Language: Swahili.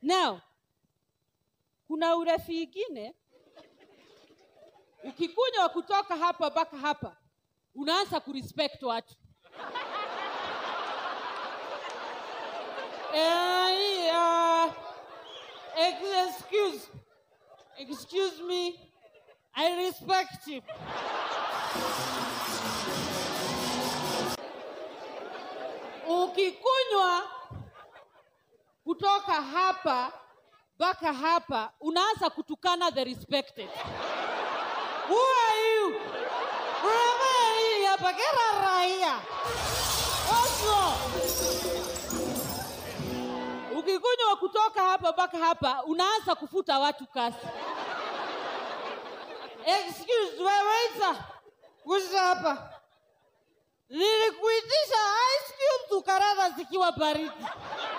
now kuna urefi ingine ukikunywa kutoka hapa mpaka hapa unaanza kurespect watu Eh, hii, ah, ex- excuse excuse me i respect you ukikunywa kutoka hapa mpaka hapa unaanza kutukana the respected who are you Wewe hii hapa kera raia Oslo ukikunywa kutoka hapa mpaka hapa unaanza kufuta watu kasi excuse weweita kuja hapa nilikuitisha ice cream tukarara zikiwa baridi